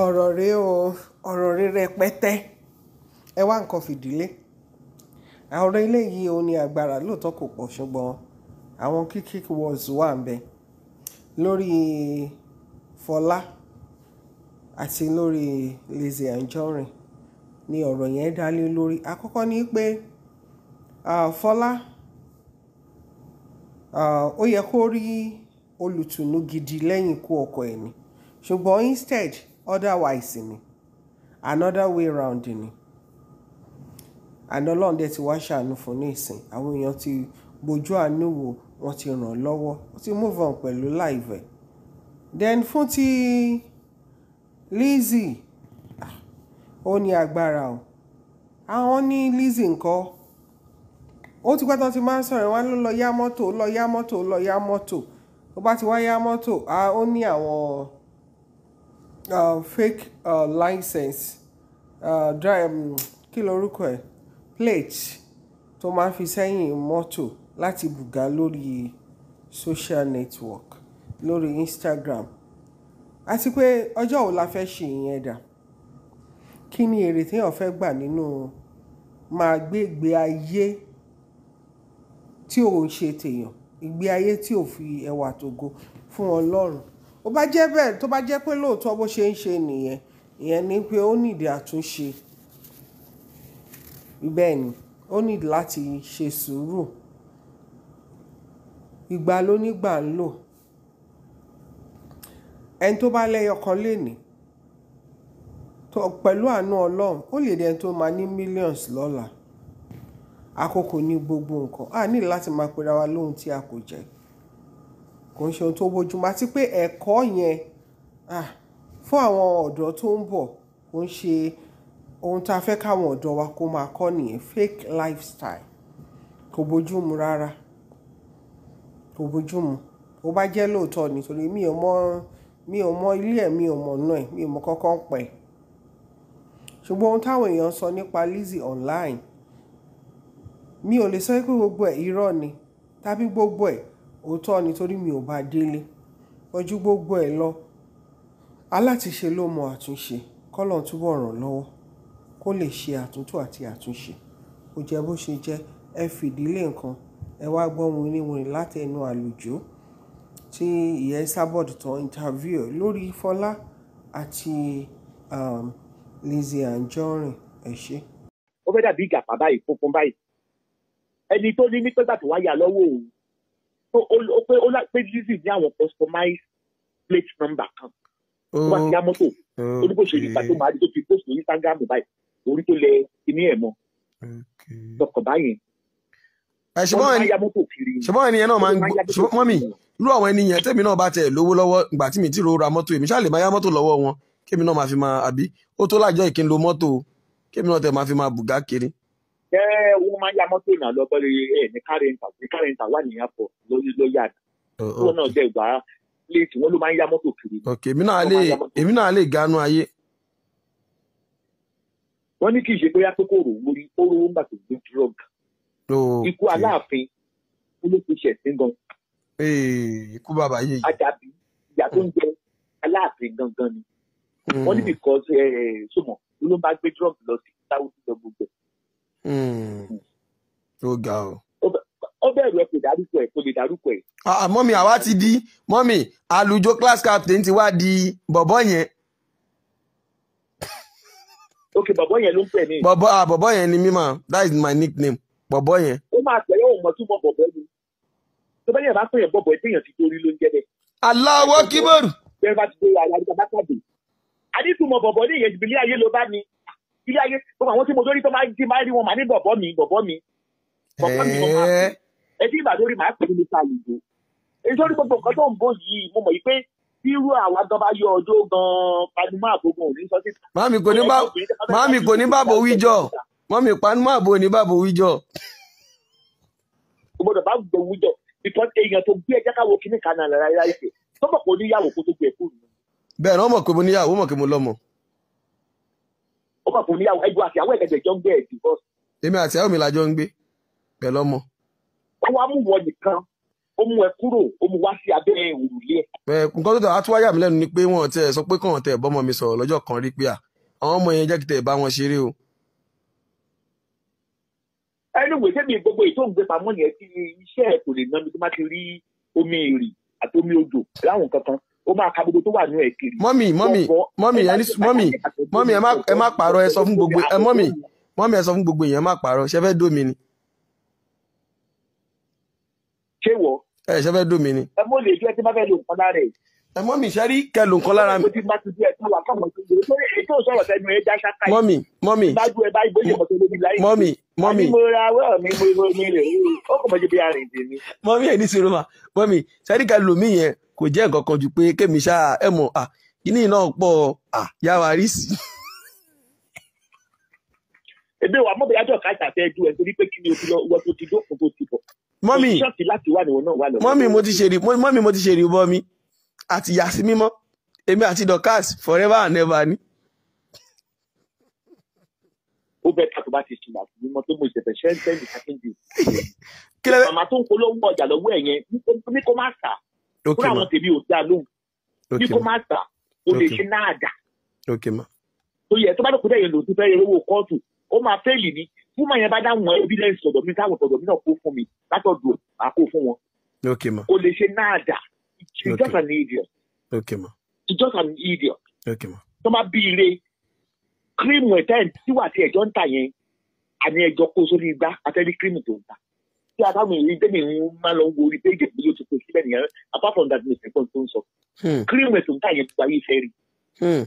ọ̀rọ̀ rẹ o ọ̀rọ̀ rẹ rẹpẹtẹ ẹ wá nǹkan fìdílé ọ̀rọ̀ eléyìí ò ní agbára lóòótọ́ kò pọ̀ ṣùgbọ́n àwọn kíkí words wà ń bẹ lórí Fọlá àti lórí Lizzy Anjorin ni ọ̀rọ̀ yẹn dá lé lórí àkọ́kọ́ ni pé ah, Fọlá ah, ó yẹ kó rí olùtùnú gidi lẹ́yìn ikú ọkọ ẹ̀ ni ṣùgbọ́n instead otherwise ni another way round ni àná ọlọ́run dẹ̀ ti wá ṣàánú fún ní ìsìn àwọn èèyàn ti bójú àánú wò wọ́n ti ràn án lọ́wọ́ wọ́n ti move on pẹ̀lú láìvẹ̀ then fún ti Lizzy ah, ó ní agbára o àwọn ní Lizzy nǹkan ó ti pẹ́ tán ti máa ń sọ̀rọ̀ wọn ló lọ yá mọ́tò ó lọ yá mọ́tò ó lọ yá mọ́tò tó bá ti wá yá mọ́tò ah, ó ní àwọn uh, fake uh, license uh, drive um, kí lorúkọ ẹ̀ plate tó máa ń fi sẹ́yìn mọ́tò láti bùgá lórí social network lórí Instagram àti pé ọjọ́ wo la fẹ́ ṣe ìyẹn dà kí ni èrè téèyàn fẹ́ gbà nínú máa gbé ìgbé ayé tí ò ń ṣe tèèyàn ìgbé ayé tí ò fi ẹwà tògo fún Ọlọ́run ó bá jẹ́ bẹ́ẹ̀ tó bá jẹ́ pé lóòótọ́ bó ṣe ń ṣe nìyẹn ìyẹn ni pé ó nídìí àtúnṣe bẹ́ẹ̀ ni ó nídìí láti ṣe sùúrù ìgbà ló nígbà ń lò ẹni tó bá lẹ́yọ kan lénìí tó pẹ̀lú àánú Ọlọ́run ó lè dẹni tó máa ní millions lọ́la àkókò ní gbogbo nǹkan a ní láti máa pera wa lóhun tí a kò jẹ́ kò ń ṣe ohun tó bójúmọ́ àti pé ẹ̀kọ́ yẹn ah, fún àwọn ọ̀dọ́ tó ń bọ̀ kò ń ṣe ohun tá a fẹ́ káwọn ọ̀dọ́ wa kó máa kọ́ nìyẹn fake lifestyle kò bójúmu rárá kò bójúmu ó bá jẹ́ lóòótọ́ nítorí mi ò mọ mi ò mọ ilé ẹ̀ mi ò mọ̀ náà ẹ̀ mi ò mọ kọ́kọ́ ń pẹ̀ ṣùgbọ́n ohun táwọn èèyàn sọ nípa Lizzy online mi ò lè sọ pé gbogbo ẹ̀ irọ́ ni tàbí gbogbo ẹ̀ òótọ́ nítorí mi ò bá délé ojú gbogbo ẹ̀ lọ alátiṣe ló mọ àtúnṣe kọ́lọ̀ túbọ̀ ràn lọ́wọ́ kó lè ṣe àtúntò àti àtúnṣe kò jẹ́ bó ṣe jẹ́ ẹ fìdílé nǹkan ẹ wá gbọ́ wìnrìnwìnrìn láti ẹnu àlùjọ tí ìyẹn sábọ̀dù tán interview lórí Fọlá àti um, Lizzy Anjorin ẹ ṣe. ó fẹ́ dàbí ìgàpá báyìí funfun báyìí ẹni tó ní ní pẹ́gbà tó wáyà lọ́wọ́ òun tó ó pé ó pé Lizzy ní àwọn customized plate number kan tó bá ti yá mọ́tò ó ní bó ṣe nípa tó máa rí tó fi post lórí Instagram báyìí orí tó lẹ kíní ẹ̀ mọ́ lọkọ̀ báyìí ẹ ṣùgbọ́n ẹni ṣùgbọ́n ẹni yẹn náà máa ń gbọ́ ṣùgbọ́n mọ́mì irú àwọn ẹni yẹn tèmi náà bá tẹ̀ lówó lọ́wọ́ ìgbà tí mi ti ro ra mọ́tò èmi ṣáà lè máa yá mọ́tò lọ́wọ́ wọn kémi náà máa fi máa àbí ó tó lájọ́ ìkí ń lo mọ́tò kémi náà tẹ̀ máa fi máa bùgá kiri. ẹ wọn máa ń ya mọ́tò náà lọ bọ́lẹ̀ ẹ ní kárẹ́ǹtà ní kárẹ́ǹtà wà ní airport lórí ló yà wọn náà jẹ́ ìgbà léètì wọn ló máa ń ya mọ́tò kiri. ok èmi náà lè èmi náà lè ganu ayé. wọ́n ní kì í ṣe bóyá pé kò rò wórí ó rówó ńgbà tó gbé drug. ikú aláàfin olóṣèṣẹ sí gan. ikú bàbá yìí. Àjàbí ìyá tó ń jẹ aláàfin gangan ni. wọ́n ní because sọmọ ló bá gbé drug lọ sí sáwùdí lọ gbogbo ẹ̀. ó ga o. ó bẹ̀rù ẹ kò dárúkọ ẹ̀ kò lè dárúkọ ẹ̀. mọ́mì àwa ti di mọ́mì àlùjọ class captain ti wá di bọ̀bọ́ yẹn. ok bọ̀bọ́ yẹn ló ń pè ní. bọ̀bọ́ ah bọ̀bọ́ yẹn ni mímọ that is my nickname bọ̀bọ́ yẹn. ó máa tẹ̀lé òun mọ̀ túmọ̀ bọ̀bọ́ ni tó bá yẹn bá pè yẹn bọ̀bọ̀ ẹ̀ téèyàn ti torí ló ń jẹ́ bẹ́ẹ̀. Allahu Akbar. bẹ́ẹ̀ bá ti dé àyàríkà bá pàdé. adétúmọ̀ bọ̀bọ̀ ní ìyẹn ìbílẹ̀ ayé ló bá ní ilé ayé gbogbo àwọn tí mo lórí tó máa ti máa rí wọn màá ní bọ̀bọ̀ mi bọ̀bọ̀ mi. bọ̀bọ̀ mi wọn máa pè é tí ìgbà lórí màá pè é nípa àlùjọ. èyí tó rí gbogbo nǹkan tó ń bọ̀ yìí mo mọ̀ yìí pé irú àwọn gan bá yọ ọjọ́ gan panumọ́ àgbógun òní sọ sí. Màmí kò ní bá màmí kò ní bàbò wíjọ màmí panumọ́ àbò ní bàbò wíjọ. o gbọ́dọ̀ bá gbọ́ wíjọ because èèyàn tó gbé ẹjẹ káwọ kíní kan náà lára ìfẹ́ tó mọ̀ pé oníyàwó kó tó gbé ẹkú nù. bẹ́ẹ̀ náà mọ̀ pé mo níyàwó mọ̀ pé mo lọ́mọ. ó mọ̀ pé oníyàwó ẹgbẹ́ àti àwọn ẹ̀gẹ̀dẹ̀ jọ ń gbé ẹ̀ divorce. èmi àti àwọn mi la jọ ń gbé pẹ̀lú ọmọ. wọ́n wá mú wọn nìkan ó mú ẹ kúrò ó mú wá sí abẹ́ òrùlé ẹ̀. ẹ nǹkan tó tẹ̀ wá tún wáyà mí lẹ́nu ni pé wọ́n tẹ̀ sọ pé kàn tẹ̀ bọ́mọ mi sọ̀rọ̀ lọ́jọ́ kan rí pé à àwọn ọmọ yẹn jẹ́ kí tẹ̀ bá wọn ṣeré o. ẹnu ìwé sẹ́mi gbogbo ètò òǹgbẹ pamọ́ yẹn tí iṣẹ́ ẹ̀ kò lè ná mi tó má ti rí omi èrì àti omi odò láwọn kankan ó máa ka gbogbo tó wà nínú ẹ̀ kiri. mọ́mì mọ́mì mọ́mì ẹni mọ́mì mọ́mì ẹ má ẹ má pààrọ̀ ẹ sọ fún gbogbo ẹ mọ́mì mọ́mì ẹ sọ fún gbogbo èèyàn má pààrọ̀ ṣẹ fẹ́ dómi ni ṣé wọ ẹ ṣẹ fẹ́ dómi ni. ẹ mọ lè jẹ tí má fẹ́ lo nǹkan lára ẹ̀. ẹ mọ́mì ṣe rí kẹ ló nǹkan lára mi mo ti má ti bí ẹ tó wà káwọn tó gbé lórí ètò ìsọ̀rọ̀ sẹ́nu ẹ̀ já ṣáká yìí. mọ́mì mọ́mì bájú ẹ báyìí bóyá mọ̀tò lóbi láyé. mọ́mì mọ́mì àní mo ra awẹ́ mi mo mo mi rè é ó kò mọ̀ jẹ́ bí arìn tèmi. mọ́mì ẹ̀ ní sinmi ma mọ́mì ṣe rí kẹ lómi yẹn kò jẹ́ nǹkan kan ju pé kémi ṣáà ẹ mọ̀ à kíní náà pọ̀ à yá wa rí sí. èmi wà mọ̀ bóyá jọ ká ìtàfẹ́ ju ẹ̀ torí pé kí ni o ti lọ wọ́n tó ti dókun tó ti bọ̀. mọ́mì ṣọ́ọ̀tì láti wà níwọ̀n náà wà lọ. mọ́mì mo ti ṣe rí mọ́mì mo ti ṣe rí bọ́ mi àti yà sí mímọ́ èmi àti dorcas forever and ever ni. ó bẹ ká tó bá ti sùn àti mímọ́ tó mọ ìṣẹ̀fẹ̀ ṣẹ́ńtẹ́ǹdì kákíńdì. kí lẹ́fẹ̀ẹ́ màmá tó ń polówó ọjà lọ́wọ́ ẹ̀ yẹn ní kó má tà ok fúnra ma àwọn tèmi ò dá lóhùn ní ok kó ma má tà ó lè Ok. ṣe náà dà ok ma tó yẹ tó bá dọ̀kú dẹ̀yẹ lòdì fẹ́ yẹ owó kóòtù ó máa fẹ́ẹ̀lì ni fún màá yẹn bá dáhùn evidence ọ̀dọ̀ mi táwọn ọ̀dọ̀ mi náà kó fún mi látọ̀dọ̀ àkó fún wọn ok ma ó lè ṣe náà dà she's Ok. just an idiot ok ma she's just an idiot ok ma tó bá bí ire kírímù ẹ̀ tẹ́ǹ tí wà tí ẹ̀jọ́ ń tà yẹn àní ẹ̀jọ́ kó sórí igbá àtẹ́rí kírímù tó ń tà tí adáhùn èyí tẹ́mi ń máa lọ wo orí péjì bí yóò ti kó síbẹ̀ nìyẹn apart from that mistake kan tó ń sọ hmm kírímù ẹ̀ tó ń tà yẹn tó ayé fẹ́ rí. hmm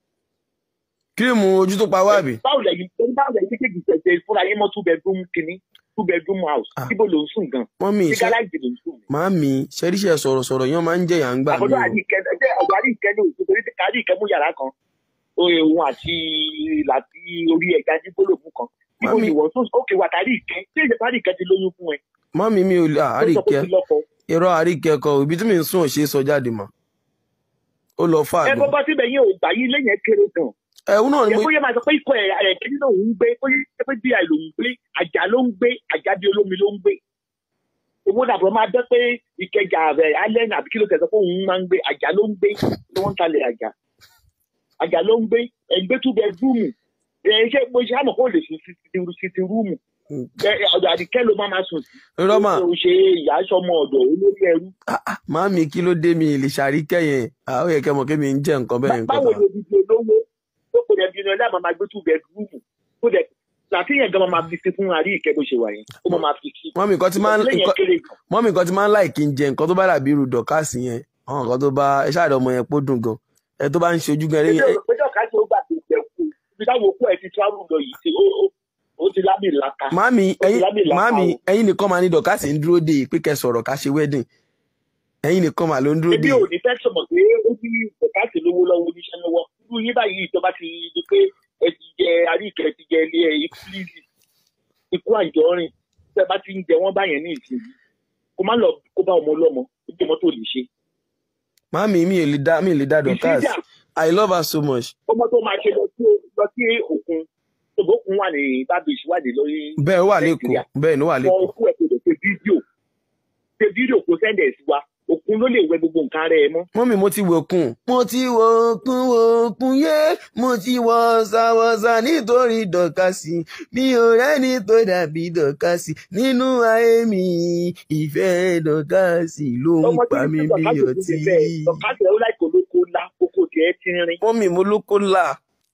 kírímù ojú tó pa wá àbí báwo lẹ́yìn báwo lẹ́yìn kékeré ṣẹ̀ṣẹ̀ fúnra yín mọ́ two bedroom kìíní two bedroom house Ah. síbò ló ń sùn gan mọ́mì sí ṣe gáràjì ló ń sùn. màámi ṣẹ́ríṣẹ́ sọ̀rọ̀sọ̀rọ̀ yẹn máa ń jẹ̀yà ń gbà mí àbọ̀dọ̀ o àdìkẹ́ ẹgbẹ́ ọ̀dọ̀ àdìkẹ́ ní òṣù torí kárí ìkẹ́ mú yàrá kan oye òun àti láti orí ẹja jígbólógún kan síbò Mami. ni wọ́n tún ókè wà kárí ìkẹ́ tí èsì kárí ìkẹ́ ti lóyún fún ẹ. mọ́mì mi ò lè tó sọ pé àríkẹ́ ó ti lọ́kọ. irọ́ àríkẹ́ kọ ibi tí mi ń sùn ò ṣe é sọ jáde mọ́ ó lọ fà ẹ gan bọ́ bá síbẹ̀ yẹn ò gbà yín lẹ́yìn ẹ kéré gan. ẹ̀hún náà ni yẹ mo kó yẹ máa sọ pé ikọ̀ ẹ̀ ẹ̀ kí nínú òun gbé kó yẹ pé bí àì lòun gbé àjà ló ń gbé àjà bí olómi ló ń gbé. owó dàbọ̀ máa dẹ́ pé ìkẹjà rẹ̀ alẹ́ ní àbí kí ló tẹ̀sán pé òun máa ń gbé àjà ló ń gbé ni wọ́n ń talẹ̀ àjà. àjà ló ń gbé ẹgbẹ́ two bedroom ẹ̀ ṣe mo ṣe àmọ̀ kó lè sùn sí ti rúùmù. ọ̀dọ̀ àdìkẹ́ ló máa máa sùn sí. irọ́ mà ó ṣe ìyá sọmọ ọ̀dọ̀ olórí ẹrú. màámi kí ló dé mi lè ṣàríkẹ́ yẹn àwọn yẹ kẹ́ mọ̀ kí mi ń jẹ́ nǹkan bẹ́ẹ̀ nǹkan báwo kan ni odidi olówó tó kò dẹ̀ bínú ẹlẹ́mọ̀ máa gbé two bedroom kó dẹ̀ làtìyàn gan máa fi sí fún àrí ìkẹ́ bó ṣe wà yẹn ó máa máa fi sí. mọ́mì nǹkan tí máa ń lẹ́yìn nǹkan- kéré gan. mọ́mì nǹkan tí máa ń láì kí n jẹ nǹkan tó bá dàbí irú dọ̀kásì yẹn àwọn nǹkan tó bá ẹ ṣáàdọ̀ ọmọ yẹn pó dùn gan ẹ tó bá ń ṣe ojú gan ẹjọ́ ẹ̀yìn ìpẹ́jọ́ ká ṣe ó gbà tó jẹ kú ibi táwọn òkú ẹ̀ ti travel lọ yìí ṣe ó- ó- ó ti lámì laka. màámi Ó ti ẹ̀yin lámì laka màámi o. ẹ̀yin nìkan máa ní dọ̀kásì ń dúró dè pé kẹ́ sọ̀rọ̀ ká ṣe wedding ẹ̀yin nìkan máa ló ń dúró ebi dè ò ní fẹ́ sọ̀mọ̀ pé ó ní bẹ̀káàtì lówó lọ́wọ́ oníṣẹ́ lọ́wọ́ irú yín báyìí ìjọba ti di pé ẹ ti jẹ àríkẹ́ ti jẹ ilé ẹ ìfúlìsì ikú àjọrin tẹ́ bá ti ń jẹ wọ́n báyẹn ní ìsìn kó má lọ kó bá ọmọ ọlọ́mọ ó jẹ́ mọ́tò lè ṣe. màámi mi ò lè dá mi ò lè dá dọ̀kásì ìsíjà I love her so much ọmọ tó máa ṣe lọ sí lọ sí òkun ògbókun wà ní bábíyèsí wà ní lórí bẹ́ẹ̀ ó wà lẹ́kọ̀ọ́ Nàìjíríà. bẹ́ẹ̀ ni ó wà wọn lẹ́kọ̀ọ́ kú ẹ̀ kó lè ṣe fídíò ṣe fídíò kó sẹ́ndẹ̀ sí wa òkun ló lè wẹ gbogbo nǹkan rẹ̀ mọ́. mọ́mì mo ti wò kùn mo ti wò kùn wò kùn yé mo ti wọ ṣàwọ̀ṣà nítorí dọ̀kásì mi ò rẹ́ni tó dàbí dọ̀kásì nínú ayé mi ìfẹ́ dọ̀kásì ló ń ọmọ tí pa mí ní bí dọ̀kásì ọtí. ti bẹ́ẹ̀ dọ̀kásì ẹ̀ ó láì kó lóko ńlá kókó tiẹ̀ ti rin. mọ́mì mo ló kó là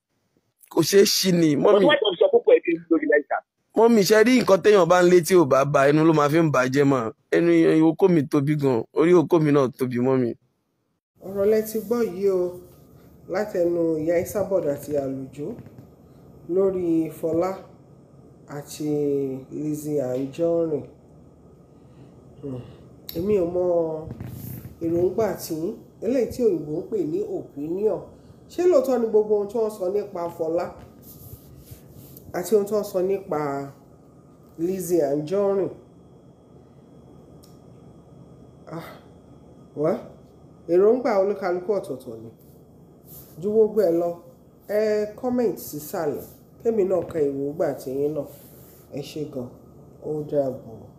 kò ṣeé ṣí ni mọ́mì ọdún wáìtọ̀ sọ kókó ẹ̀ ti ń lórí láìsà. mọ́mì ṣe rí nǹkan téèyàn bá ń lé tí ò bá ba ẹnu ló máa fi ń bàjẹ́ mọ́ ẹnu okó mi tóbi gan orí okó mi náà tóbi mọ́mì. ọ̀rọ̀ lẹ ti gbọ́ yìí o látẹnu ìyá Esabod àti àlùjọ lórí Fọlá àti Lizzy Anjorin Hmm. èmi ò mọ èròǹgbà tí eléyìí tí òyìnbó ń pè ní opinion ṣé lóòótọ́ ni gbogbo ohun tí wọ́n sọ nípa Fọlá àti ohun tí wọ́n sọ nípa Lizzy Anjorin ah wá èròǹgbà olúkálùkù ọ̀tọ̀ọ̀tọ̀ ni ju gbogbo ẹ lọ ẹ comment sísàlẹ̀ kémi náà ka èròǹgbà tiyín náà ẹ ṣé gan ó dàbọ̀.